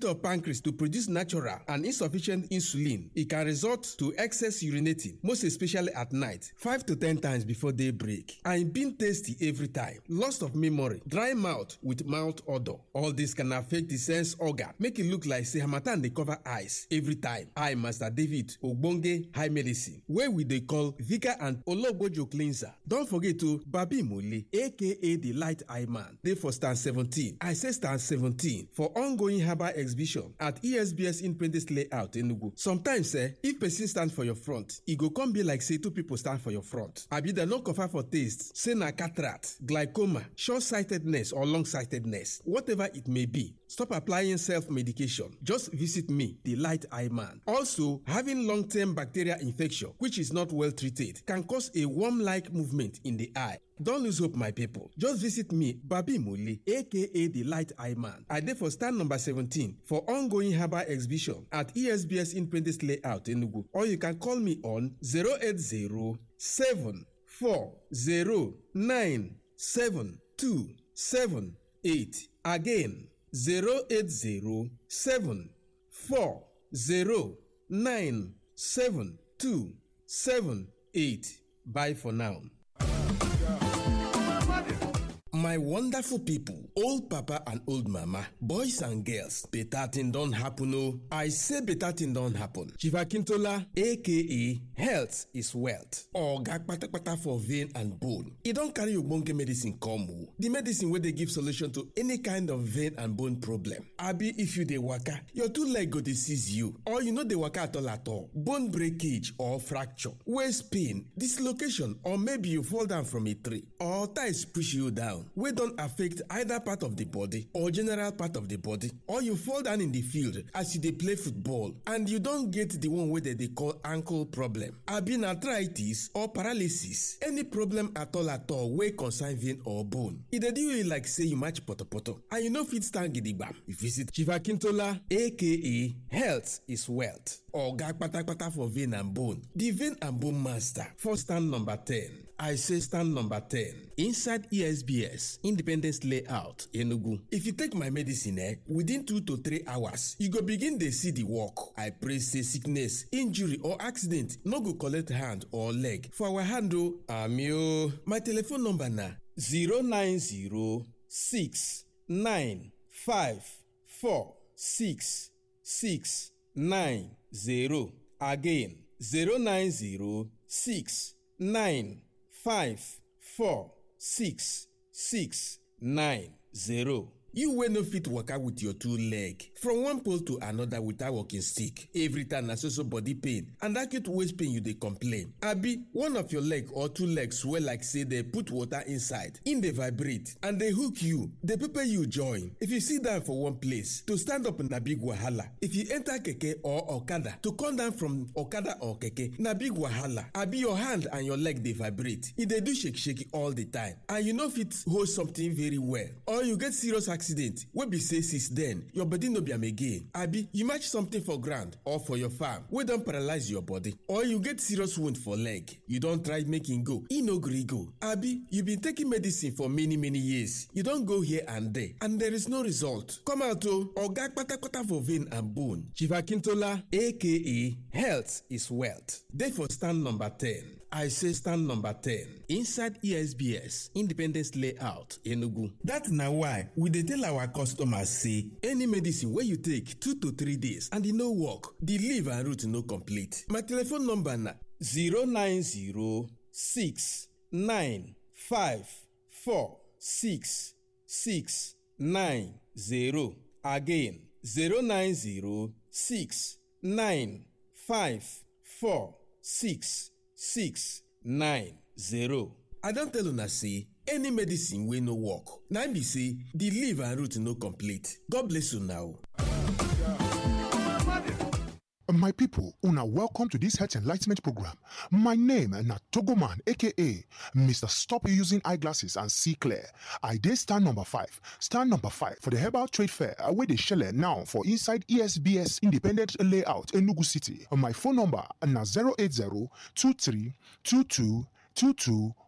inability of pancreas to produce natural and insufficient insulin e can result to excess urinating most especially at night five to ten times before day break and being tasty every time loss of memory dry mouth with mouth odour all this can affect the sense organ make e look like say harmattan dey cover eyes every time i master david ogbonge high medicine wey we dey call vika and ologbojo cleanser don forget o babi mole aka the light eye man dey for stand seventeen i say stand seventeen for ongoing herbal exhibition at esbs independence layout enugu sometimes eh if person stand for your front e go come be like say two people stand for your front abi dem no confirm for taste say na cataract glaucoma short-sightedness or long-sightedness whatever it may be stop applying self-medication just visit me the light eye man also having long-term bacterial infection which is not well treated can cause a worm-like movement in the eye Don't lose hope, my people. Just visit me, Babi Muli, aka the Light Eye Man. I dey for stand number 17 for ongoing herbal exhibition at ESBS Independence Layout, Enugu. Or you can call me on 080 7278. Again, 080 7278. Bye for now. My wonderful people, old papa and old mama, boys and girls, better thing don happen o. I say better thing don happen. Chief Akintola aka health is wealth. Oga kpatakpata for vein and bone. E don carry ogbonge medicine come o. The medicine wey dey give solution to any kind of vein and bone problem. Abi if you dey waka, your two leg go dey seize you or you no dey waka at all at all. Bone breakage or fracture, waist pain, dislocation or maybe you fall down from a tree or ties push you down. wey don affect either part of the body or general part of the body or you fall down in the field as you dey play football and you don get the one wey dem dey call ankle problem abi na arthritis or paralysis any problem at all at all wey concern vein or bone e dey do you like say you match potopoto and you no fit stand gidigbam you visit chief akintola aka health is wealth oga kpatakpata for vein and bone the vein and bone master for stand number ten i say stand number ten inside esbs independence layout enugu if you take my medicine eh within two to three hours you go begin dey see the work i pray say sickness injury or accident no go collect hand or leg for our hand o ami o my telephone number na zero nine zero six nine five four six six nine zero again zero nine zero six nine five four six six nine zero. You wey no fit waka with your two leg from one pole to another without walking stick. Every time na so so body pain and acute waist pain you dey complain. Abi one of your leg or two legs swell like say dey put water inside, im dey vibrate and dey hook you, dey pepper you join. If you sit down for one place, to stand up na big wahala. If you enter keke or okada, to come down from okada or keke na big wahala. Abi your hand and your leg dey vibrate, e dey do shake shake all the time and you no fit hold something very well or you get serious accident wey be say since then your body no be am again abi you match something for ground or for your farm wey don paralyze your body or you get serious wound for leg you don try make e go e no gree go abi you been taking medicine for many many years you don go here and there and there is no result come out o oga kpatakpata for vein and bone chief akintola aka health is wealth dey for stand number ten i say stand number ten inside esbs independence layout enugu that na why we dey tell our customers say any medicine wey you take two to three days and e no work the leaf and root no complete my telephone number na 09069546690 again 09069546690 i don tell una say any medicine wey no work na im be say the leaf and root no complete god bless una o. My people, una welcome to this health enlightenment program. My name na Togoman, aka Mr. Stop Using Eyeglasses and See Clear. I dey stand number five. Stand number five for the Herbal Trade Fair wey dey shele now for inside ESBS Independent Layout, Enugu City. My phone number na 080 23 22 22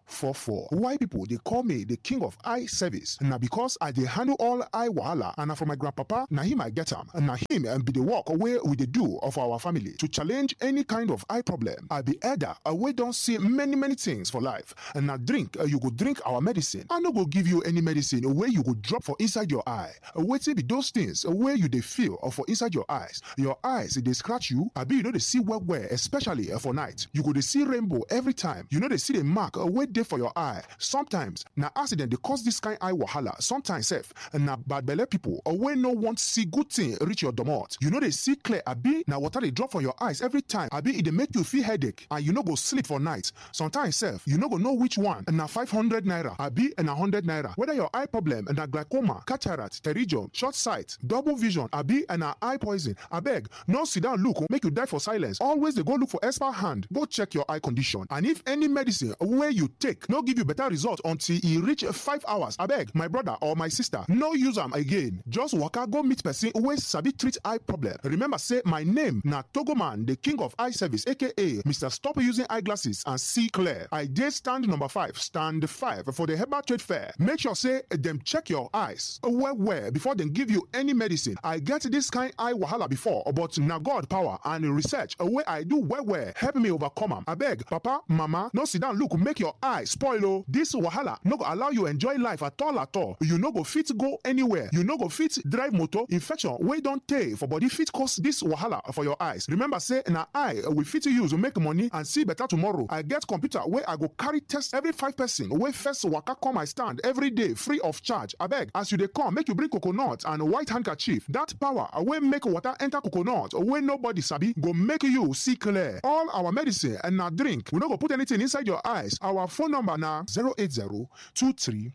2244. Why people they call me the king of eye service? Now because I they handle all eye wahala and na for my grandpapa, na him I get am. Na him and be the work away with the do of our family to challenge any kind of eye problem. I be elder, we don't see many many things for life. And now drink, uh, you go drink our medicine. I no go give you any medicine where you go drop for inside your eye. Waiting be those things where you they feel or for inside your eyes. Your eyes they scratch you. I be you know they see well well, especially uh, for night. You go they see rainbow every time. You know they see the mark uh, wait there for your eye. Sometimes na accident they cause this kind eye wahala. Sometimes self na bad belle people or when no want see good thing reach your domot. You know they see clear. Abi na water they drop from your eyes every time. Abi it they make you feel headache and you no go sleep for night. Sometimes self you no go know which one na 500 naira abi na 100 naira. Whether your eye problem na glaucoma, cataract, pterygium, short sight, double vision abi na eye poison. Abeg no sit down look make you die for silence. Always they go look for expert hand. Go check your eye condition and if any medicine wey you take no give you better result until e reach five hours. Abeg my brother or my sister no use am again. Just waka go meet person wey sabi treat eye problem. Remember say my name na Togoman the king of eye service aka Mr. Stop using eyeglasses and see clear. I dey stand number five stand five for the Herbal Trade Fair. Make sure say dem check your eyes well well before dem give you any medicine. I get this kind eye wahala before but na God power and research wey I do well well help me overcome am. Abeg papa mama no sit down look make your eye spoil o. This wahala no go allow you enjoy life at all at all. You no go fit go anywhere. You no go fit drive motor. Infection wey don tey for body fit cause this wahala for your eyes. Remember say na eye we fit use make money and see better tomorrow. I get computer wey I go carry test every five person wey first waka come my stand every day free of charge. Abeg as you dey come make you bring coconut and white handkerchief. That power wey make water enter coconut wey nobody sabi go make you see clear. All our medicine and na drink we no go put anything inside your eyes. Our phone number na 080 23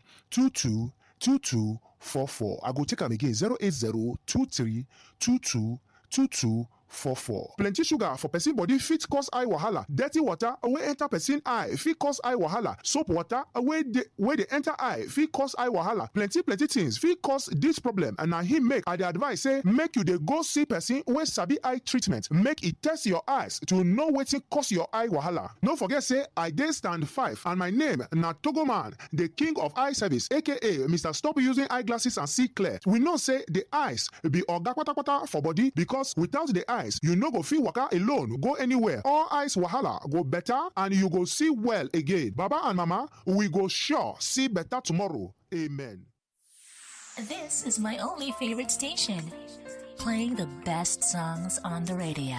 22 22 44. I go take am again 080 23 22 22 44. Plenty sugar for person body fit cause eye wahala. Dirty water wey enter person eye fit cause eye wahala. Soap water wey dey wey dey enter eye fit cause eye wahala. Plenty plenty things fit cause this problem and na him make I dey advise say make you dey go see person wey sabi eye treatment. Make e test your eyes to know wetin cause your eye wahala. No forget say I dey stand five and my name na Togoman, the king of eye service aka Mr. Stop using eyeglasses and see clear. We know say the eyes be oga kpatakpata for body because without the eyes you no go fit waka alone go anywhere. All eyes wahala go better and you go see well again. Baba and mama, we go sure see better tomorrow. Amen. This is my only favorite station, playing the best songs on the radio.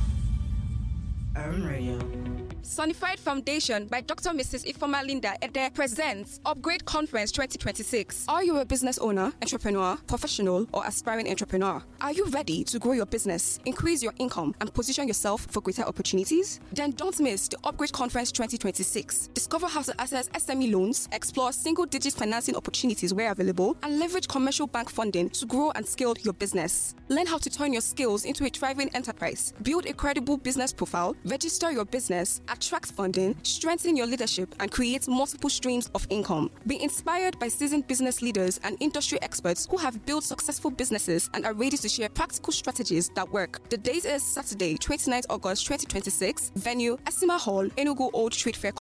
Urban Radio. Sonified Foundation by Dr. Mrs. Ifoma Linda Ede presents Upgrade Conference 2026. Are you a business owner, entrepreneur, professional, or aspiring entrepreneur? Are you ready to grow your business, increase your income, and position yourself for greater opportunities? Then don't miss the Upgrade Conference 2026. Discover how to access SME loans, explore single digit financing opportunities where available, and leverage commercial bank funding to grow and scale your business. Learn how to turn your skills into a thriving enterprise, build a credible business profile, register your business, attract funding, strengthen your leadership, and create multiple streams of income. Be inspired by seasoned business leaders and industry experts who have built successful businesses and are ready to share practical strategies that work. The date is Saturday, 29th August 2026. Venue Esima Hall, Enugu Old Street Fair